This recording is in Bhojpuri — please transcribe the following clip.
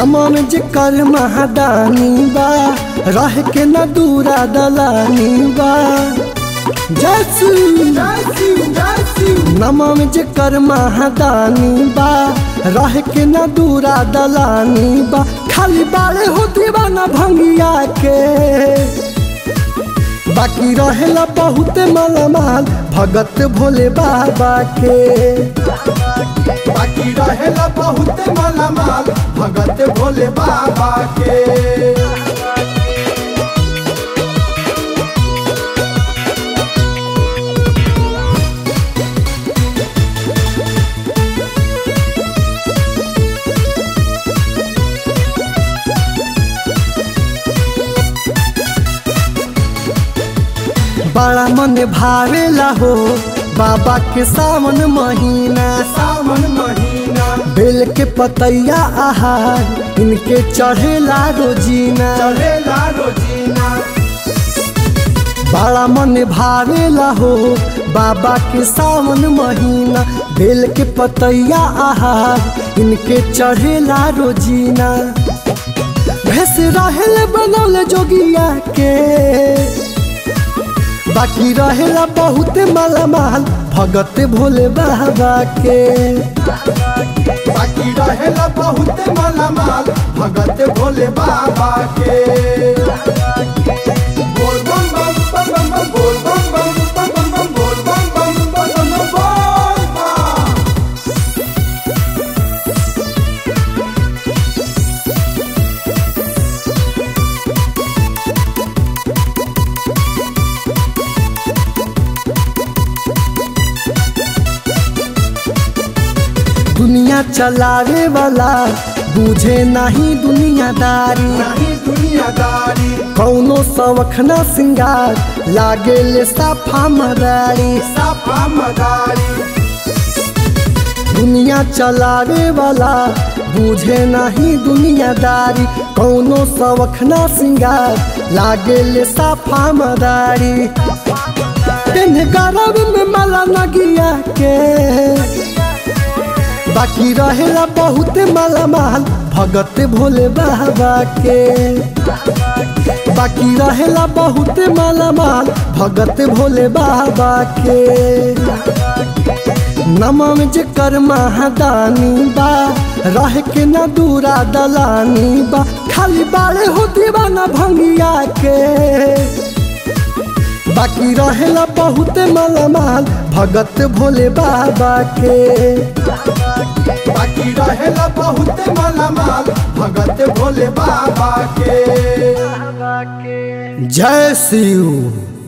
नमन जेकर महादानी बा रह के न दूरा दलानी बा जसू नमन जेकर महादानी बा रह के न दूरा दलानी बा खाली बाड़े हो दीवाना भंगिया के बाकी रहेला बहुत मालामाल भगत भोले बाबा के बाकी रहेला बहुत मालामाल भगत भोले बाबा के बड़ा मन भावेला हो बाबा के सावन महीना सावन महीना बेल के पतैया आहार इनके चढ़ेला रोजीना चलेला रोजीना बड़ा मन भावेला हो बाबा के सावन महीना बेल के पतैया आहार इनके चढ़ेला रोजीना भैंस रहेल बनौले जोगिया के बाकी रहेला बहुत मालामाल भगत भोले बाबा के बाकी रहेला बहुत मालामाल भगत भोले बाबा के बोल बम बम बम बम बम बोल बम बम बम बम बम बोल बम बम बम बम बम बोल बम दुनिया चलावे वाला बुझे नहीं दुनियादारी नहीं दुनियादारी कौनो सवखना सिंगार लागे ले साफा मदारी साफा मदारी दुनिया चलावे वाला बुझे नहीं दुनियादारी कौनो सवखना सिंगार लागे ले साफा मदारी दिन गरब में मला नगिया के बाकी रहेला बहुत मालामाल भगत भोले बाबा के बाकी रहेला बहुत मालामाल भगत भोले बाबा के नमन जेकर महादानी बा रह के न दूरा दलानी बा खाली बाड़े हो दीवाना भंगिया के बाकी रहेला बहुत मालामाल भगत भोले बाबा के बाकी रहेला बहुत मालामाल भगत भोले बाबा के जय शिव